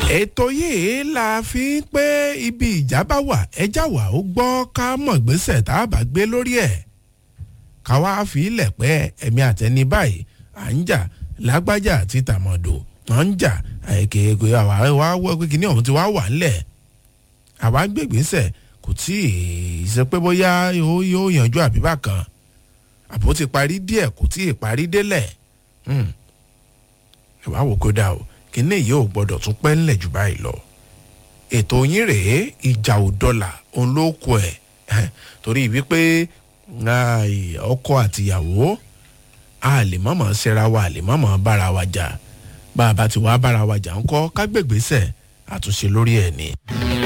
ètò yìí la fi ń pé ibi ìjà bá wà ẹjá wà ó gbọ́ ká mọ̀ gbèsè tá a bá gbé lórí ẹ̀ ká wá fi ilẹ̀ pẹ́ ẹ̀mí àtẹni báyìí à ń jà lágbájá àti tàmọ̀dò à ń jà èkéèké àwa wá wọ́ pé kíní ọ̀hún ti wá wà ńlẹ̀ àwa gbé gbèsè kò tí ì ṣe pé bóyá yóò yanjú àbíbá kan àbó ti parí díẹ̀ kò tí ì parí délẹ̀ ẹ wá wò kó dà o kíní yìí ò gbọdọ̀ tún pẹ́ ńlẹ̀ jù báyìí lọ ètò yín rèé ìjà ò dọ́là òun ló kọ ẹ̀ torí wípé ọkọ àtìyàwó a lè mọ̀mọ́ ṣera wa a lè mọ̀mọ́ bára wa jà bá a bá ti wá bára wa jà ńkọ́ ká gbègbèsẹ̀ àtúnṣe lórí ẹ̀ ni.